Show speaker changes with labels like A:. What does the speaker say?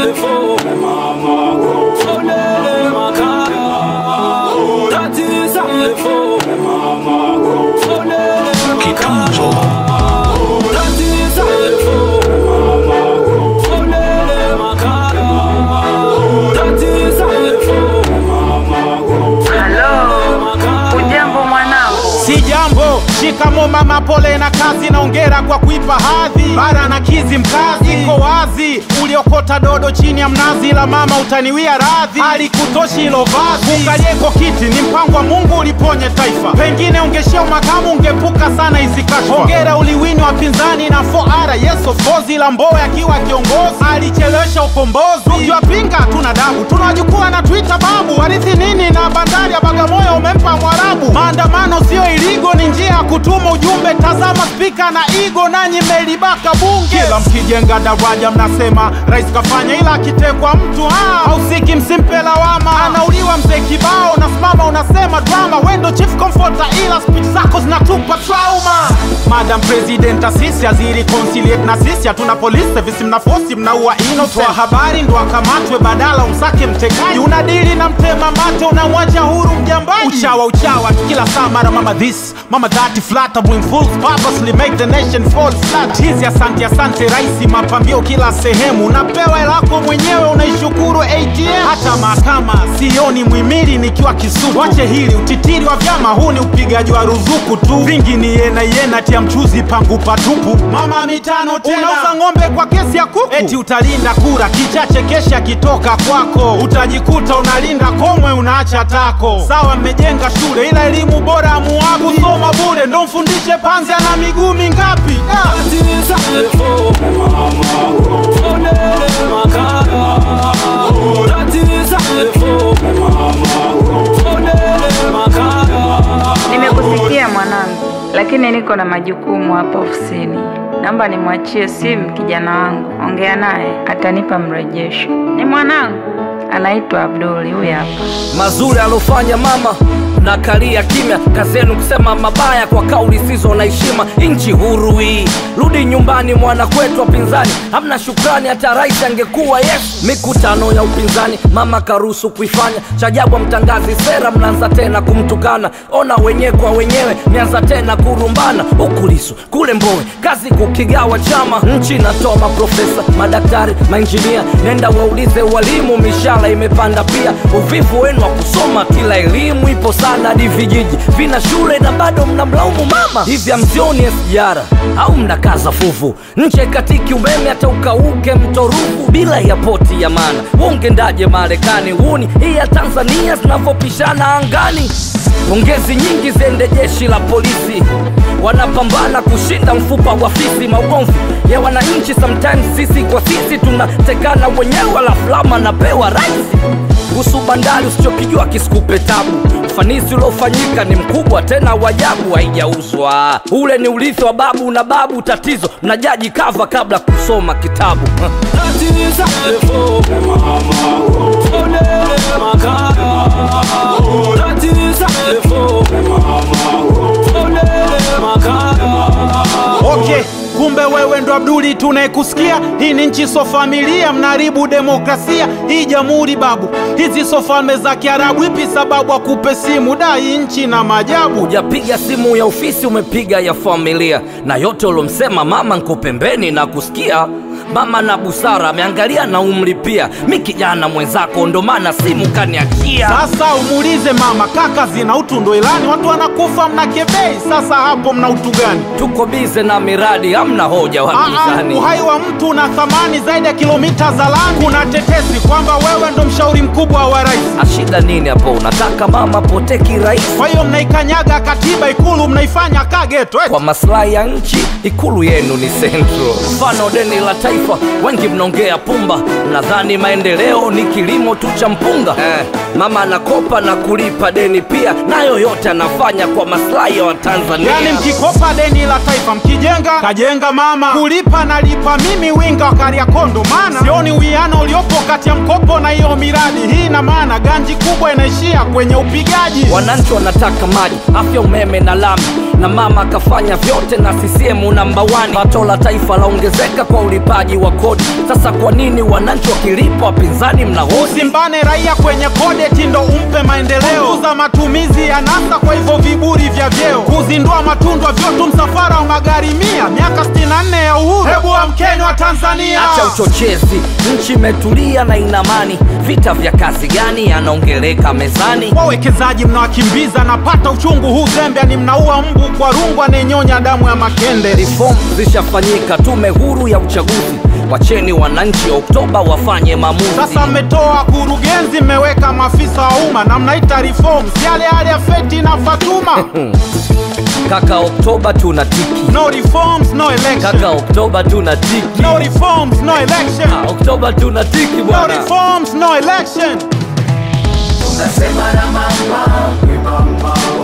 A: Ujambo mwanangu,
B: Si jambo, shikamo mama, pole na kazi, naongera kwa kuipa hadhi bara na kizi mkazi. Iko wazi uliokota dodo chini ya mnazi, la mama utaniwia radhi, alikutoshi hilo vazi. Ungalieko kiti ni mpango wa Mungu uliponye taifa, pengine ungeshia makamu, ungepuka sana hizi kashfa. Hongera uliwini wapinzani na 4R, yes of course, ila Mbowe akiwa kiongozi alichelewesha ukombozi. Tukiwapinga tuna dabu, tunawajukua na Twitter babu, warithi nini na bandari ya Bagamoyo umempa Mwarabu. Maandamano sio iligo, ni njia ya kutuma ujumbe. Tazama spika na igo, nanyi mmelibaka bunge. Kila mkijenga daraja mnasema rais kafanya, ila akitekwa mtu ah, hausiki, msimpe lawama. Anauliwa mzee kibao, nasimama unasema drama. Wendo chief comforter, ila speech zako zinatupa trauma. Madam President, asisi aziri conciliate na sisi, hatuna police service, mnafosi mnaua innocent. Toa habari ndo akamatwe, badala umsake mtekaji. Unadili na mtema mate, unamwacha huru mjambaji. Uchawa uchawa kila saa, mara mama this mama that, flattering fools purposely make the nation fall flat. Hizi asante asante raisi, mapambio kila sehemu, unapewa hela yako mwenyewe, unaishukuru ATM. Hata mahakama sioni mwimili nikiwa Kisutu. Wache hili utitiri wa vyama, huu ni upigaji wa ruzuku tu, vingi ni yena yena, tia mchuzi pangu patupu. Mama mitano tena, unauza ng'ombe kwa kesi ya kuku, eti utalinda kura, kichache kesha akitoka kwako, utajikuta unalinda komwe, unaacha tako. Sawa, mmejenga shule, ila elimu bora amuagu kusoma bure, ndo mfundishe panzi ana miguu mingapi? Ah.
A: nimekusikia mwanangu, lakini niko na majukumu hapa ofisini. Naomba nimwachie simu kijana wangu, ongea naye, atanipa mrejesho. Ni mwanangu, anaitwa Abduli, huyu hapa.
C: mazuri alofanya mama na kalia kimya kazi yenu kusema mabaya kwa kauli sizo na heshima nchi huru hii rudi nyumbani mwana kwetu wapinzani hamna shukrani hata rais angekuwa yesu mikutano ya upinzani mama karuhusu kuifanya chajabu mtangazi sera mnaanza tena kumtukana ona wenyewe kwa wenyewe mianza tena kurumbana huku Lissu kule mboe kazi kukigawa chama nchi inatoa maprofesa madaktari mainjinia nenda waulize walimu mishahara imepanda pia uvivu wenu wa kusoma kila elimu ipo sana hadi vijiji vina shule na bado mnamlaumu mama hivi amzioni SGR au mnakaza fuvu nche katiki umeme hata ukauke mto Ruvu bila ya poti ya maana ungendaje Marekani huni hii ya Tanzania zinavyopishana angani pongezi nyingi ziende jeshi la polisi wanapambana kushinda mfupa wa fisi maugomvi ya wananchi sometimes sisi kwa sisi tunatekana wenyewe alafu lama napewa raisi kuhusu bandari usichokijua kisikupe tabu ufanisi uliofanyika ni mkubwa tena wajabu haijauzwa ule ni urithi wa babu na babu tatizo mnajaji kava kabla kusoma kitabu
B: Okay, kumbe wewe ndo Abduli tunayekusikia. Hii ni nchi so familia, mnaharibu demokrasia hii jamhuri babu. Hizi so falme za Kiarabu, ipi sababu akupe simu? Da, hii nchi na maajabu.
C: hujapiga simu ya ofisi umepiga ya familia na yote ulomsema mama nko pembeni na kusikia mama na busara ameangalia na umri pia mi kijana mwenzako ndo maana simu kaniachia
B: Sasa umuulize mama, kaka zina utu ndo ilani, watu wanakufa mnakebei. Sasa hapo mna utu gani?
C: tuko bize na miradi hamna hoja
B: Ah, ah,
C: wapinzani
B: uhai wa mtu una thamani zaidi ya kilomita za lami. Kuna tetesi kwamba wewe ndo mshauri mkubwa wa rais,
C: ashida nini hapo unataka mama potee kirahisi
B: kwa hiyo mnaikanyaga katiba Ikulu, mnaifanya kageto eti.
C: kwa maslahi ya nchi ikulu yenu ni central mfano deni la taifa wengi mnaongea pumba mnadhani maendeleo ni kilimo tu cha mpunga eh, mama anakopa na kulipa deni pia nayo yote anafanya kwa maslahi ya watanzania
B: Yani mkikopa deni la taifa mkijenga kajenga mama, kulipa nalipa mimi winga wa Kariakondo, maana sioni uwiano uliopo kati ya mkopo na hiyo miradi. Hii ina maana ganji kubwa inaishia kwenye upigaji.
C: wananchi wanataka maji afya umeme na lami na mama akafanya vyote na CCM namba 1 pato la taifa laongezeka kwa ulipaji ulipaji wa kodi sasa kwa nini wananchi wakilipa wapinzani mnahoji
B: usimbane raia kwenye kodeti ndo umpe maendeleo kuza matumizi ya nasa kwa hivyo viburi vya vyeo kuzindua matundwa vyotu msafara wa magari mia miaka 64 ya uhuru hebu wa mkenya wa tanzania
C: acha uchochezi nchi imetulia na inamani vita vya kazi gani yanaongeleka mezani
B: wawekezaji mnawakimbiza napata uchungu huu zembea ni mnaua mbu kwa rungu anayenyonya damu ya makende
C: reform zishafanyika tume huru ya uchaguzi wacheni wananchi oktoba wafanye maamuzi
B: sasa mmetoa kurugenzi mmeweka maafisa wa umma na mnaita reforms yale yale ya feti na fatuma
C: kaka oktoba tuna tiki
B: no reforms no
C: kaka
B: election
C: oktoba tuna tiki
B: no reforms no election
C: Ah, oktoba tuna tiki
B: no
C: bwana
B: reforms no election
D: Tunasema na mama, we mama